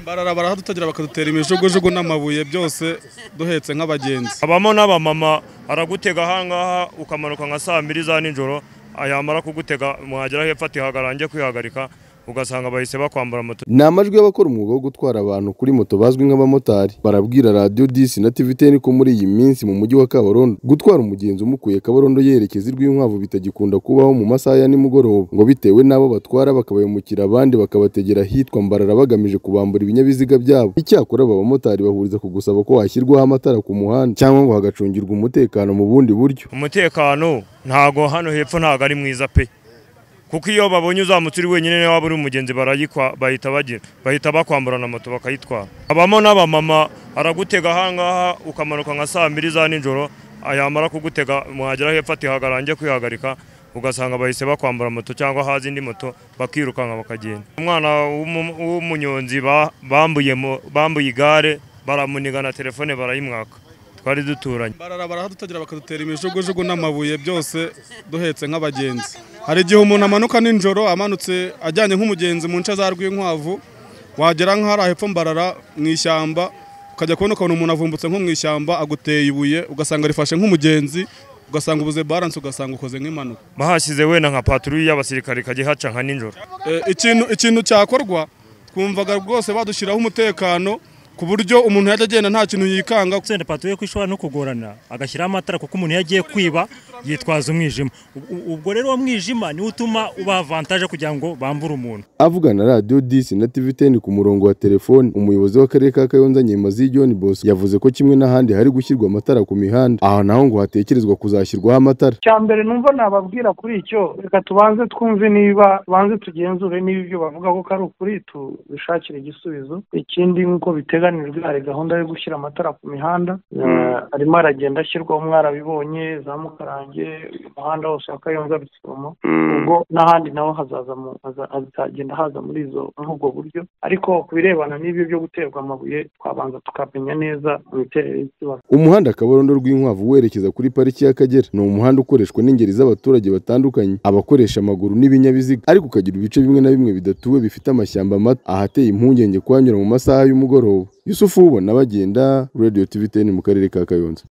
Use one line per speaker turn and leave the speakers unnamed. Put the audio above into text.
barara barahadutagera bakadutera imijugujugu n'amabuye byose duhetse nk'abagenzi
habamo n'abamama aragutega ahangaha ukamanuka nka saa mbiri za nijoro yamara kugutega mwagera hepfo atihagaranje kwihagarika ugasanga bahise bakwambura moto
ni amajwi y'abakora umwuga wo gutwara abantu kuri moto bazwi nk'abamotari barabwira radiyo disi na tiviteni ko muri iyi minsi mu mujyi wa kabarondo gutwara umugenzi umukuye kabarondo yerekeza i rwinkwavu bitagikunda kubaho mu masaha ya nimugoroba ngo bitewe n'abo batwara bakabayimukira abandi bakabategera ahitwa mbarara bagamije kubambura ibinyabiziga byabo icyakora aba bamotari bahuriza ku gusaba ko hashyirwaho amatara ku muhanda cyangwa ngo hagacungirwa umutekano mu bundi buryo
umutekano ntago hano hepfo ntago ari mwiza pe kuko iyo babonye uzamutse uri wenyine waba uri umugenzi barayikwa bahita bagira bahita bakwambura na moto bakayitwara habamo n'abamama aragutega ahangaha ukamanuka nka saa mbiri za nijoro yamara kugutega mwagera hepfo atihagaranje kwihagarika ugasanga bahise bakwambura moto cyangwa haza indi moto bakirukanka bakagenda umwana w'umu- w'umunyonzi ba- bambuye mo- bambuye igare baramuniga na telefone barayimwaka twari duturanye
barara barahadutagera bakadutera imijugujugu n'amabuye byose duhetse nk'abagenzi hari igihe umuntu amanuka nijoro amanutse ajyanye nk'umugenzi mu nce za rwinkwavu wagera nk'ahari hepfo mbarara mu ishyamba ukajya kubona ukabona umuntu avumbutse nko mu ishyamba aguteye ibuye ugasanga rifashe nk'umugenzi ugasanga ubuze baranse ugasanga ukoze nk'impanuka
bahashyize wenda nka patrouille y'abasirikare ikajya ihaca nka nijoro
Eh, ikintu ikintu cyakorwa twumvaga rwose badushyiraho umutekano ku buryo umuntu yajya agenda nta kintu yikanga
senda patuye ko ishobora no kugorana agashyiraho amatara kuko umuntu iyo agiye kwiba yitwaza umwijima Ub- ub- ubwo rero uwo mwijima niwo utuma ubaha avantaje kugira ngo bambure umuntu
avugana na radiyo disi na tiviteni ku murongo wa telefoni umuyobozi w'akarere ka kayonza nyemazi john boss yavuze ko kimwe n'ahandi hari gushyirwa amatara ku mihanda aha naho ngo hatekerezwa kuzashyirwaho amatara
icya mbere numva nababwira kuri icyo reka tubanze twumve niba tubanze tugenzure niba ibyo bavuga ko ari ukuri tubishakire igisubizo ikindi nk'uko biteganijwe hari gahunda yo gushyira amatara ku mihanda Eh, arimo aragenda ashyirwaho mwarabibonye za mukarange umuhanda wose wa kayonza rusumo ubwo n'ahandi naho hazaza mu- haza- hazagenda haza muri izo muri ubwo buryo ariko ku birebana n'ibyo byo guterwa amabuye twabanza tukamenya neza imiterere y'ikibazo
umuhanda kabarondo rw'inkwavu werekeza kuri pariki y'akagera ni umuhanda ukoreshwa n'ingeri z'abaturage batandukanye abakoresha amaguru n'ibinyabiziga ariko ukagira ibice bimwe na bimwe bidatuwe bifite amashyamba mato ahateye impungenge kuhanyura mu masaha y'umugoroba yusufu ubona bagenda radiyo tiviteni mu karere ka kayonza